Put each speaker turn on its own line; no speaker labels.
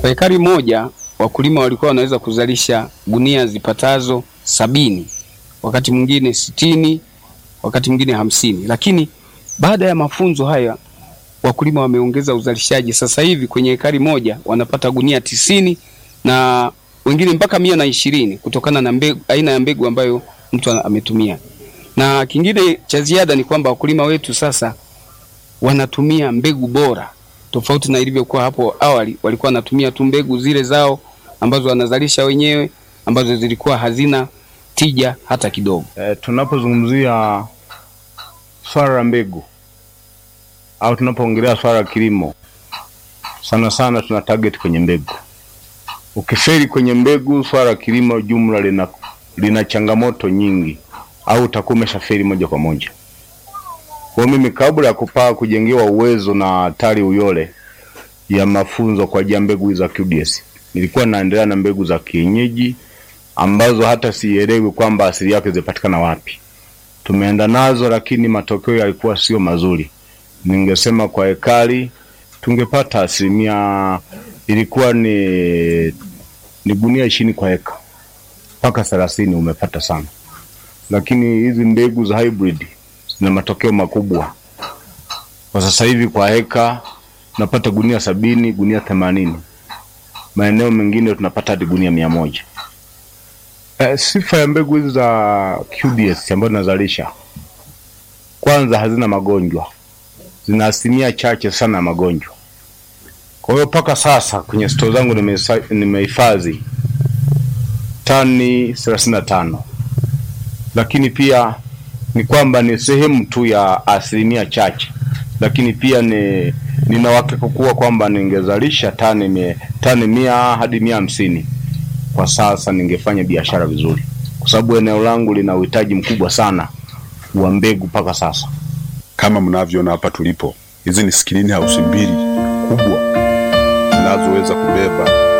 Kwa ekari moja wakulima walikuwa wanaweza kuzalisha gunia zipatazo sabini, wakati mwingine sitini, wakati mwingine hamsini. Lakini baada ya mafunzo haya wakulima wameongeza uzalishaji. Sasa hivi kwenye ekari moja wanapata gunia tisini na wengine mpaka mia na ishirini kutokana na mbegu, aina ya mbegu ambayo mtu ana- ametumia. Na kingine cha ziada ni kwamba wakulima wetu sasa wanatumia mbegu bora tofauti na ilivyokuwa hapo awali. Walikuwa wanatumia tu mbegu zile zao ambazo wanazalisha wenyewe ambazo zilikuwa hazina tija hata kidogo.
E, tunapozungumzia swala la mbegu au tunapoongelea swala la kilimo, sana sana tuna target kwenye mbegu. Ukifeli kwenye mbegu, swala la kilimo jumla lina, lina changamoto nyingi, au utakuwa umeshafeli moja kwa moja. Kwa mimi kabla ya kupaa kujengewa uwezo na TARI Uyole ya mafunzo kwa ajili ya mbegu hizi za QDS, nilikuwa naendelea na mbegu za kienyeji ambazo hata sielewi kwamba asili yake zinapatikana wapi. Tumeenda nazo, lakini matokeo yalikuwa sio mazuri. Ningesema kwa ekari tungepata asilimia, ilikuwa ni ni gunia ishirini kwa eka mpaka thelathini umepata sana, lakini hizi mbegu za hybrid zina matokeo makubwa. Kwa sasa hivi kwa eka tunapata gunia sabini, gunia themanini, maeneo mengine tunapata hadi gunia mia moja. Eh, sifa ya mbegu hizi za QDS ambazo nazalisha, kwanza hazina magonjwa, zina asilimia chache sana ya magonjwa. Kwa hiyo mpaka sasa kwenye stoo zangu nimesa- nimehifadhi tani thelathini na tano, lakini pia ni kwamba ni sehemu tu ya asilimia chache, lakini pia ni nina uhakika kuwa kwamba ningezalisha tani mia, tani mia hadi mia hamsini kwa sasa ningefanya biashara vizuri, kwa sababu eneo langu lina uhitaji mkubwa sana wa mbegu mpaka sasa.
Kama mnavyoona hapa tulipo, hizi ni skrini house mbili kubwa zinazoweza kubeba